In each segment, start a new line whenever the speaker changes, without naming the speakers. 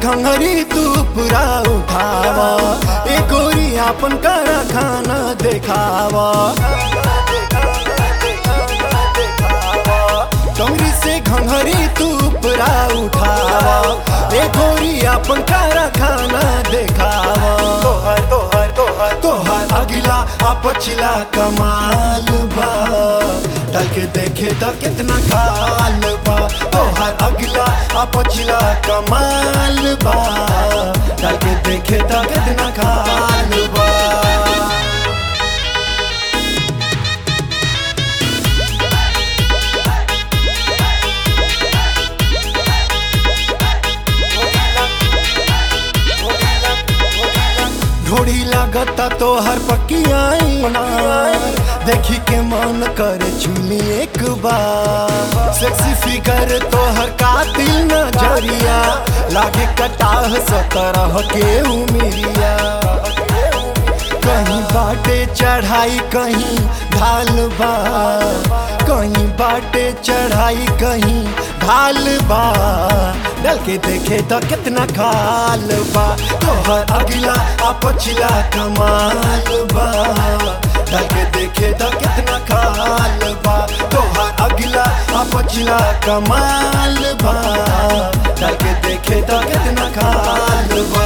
घंघरी तू पूरा उठावा ए गोरी आपन करा खाना देखावा डोंगरी से घंघरी तू पूरा उठावा ए गोरी आपन करा खाना देखावा तोहर तोहर तोहर तोहर अगिला आ पछिला कमाल बा डाल के देखे तो कितना खाल बा तोहर अगिला आ पछिला कमाल बा डाल के देखे तो कितना खाल बा ढोड़ी लागता तो हर पकियाई देखी के मन करे चुली एक बार सेक्सी फिगर तो हर कातिल नजरिया लागे कटाह सतरह के उमिरिया कहीं बाटे चढ़ाई कहीं ढाल बा कहीं बाटे चढ़ाई कहीं ढाल बा डल के देखे तो कितना खाल बा तोहर अगिला आ पछिला कमाल बा डल के देखे तो कितना खाल बा तोहर अगिला आ पछिला कमाल बा डल के देखे तो कितना खाल बा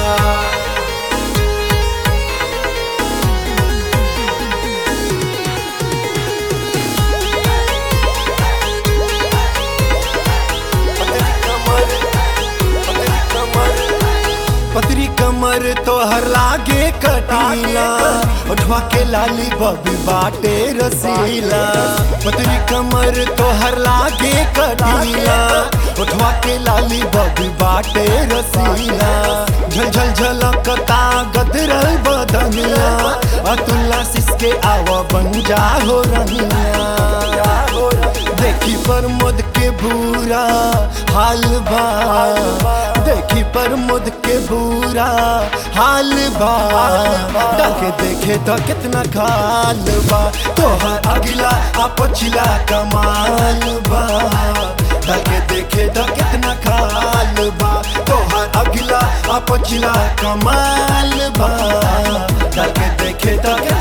पतरी कमर तो हर लागे कटीला उठवा के लाली बबी बाटे रसीला पतरी कमर तो हर लागे कटीला उठवा के लाली बबी बाटे रसीला झल झल झलकता गदरल बदनिया अतुल्ला सिसके आवा बन जा हो रनिया देखी पर मुद के बुरा हाल बा देखी पर मुद के बुरा हाल बा डाके देखे तो कितना खाल बा तोहर अगिला आ पछिला कमाल बा डाके देखे तो कितना खाल बा तोहर अगिला आ पछिला कमाल बा डाके देखे तो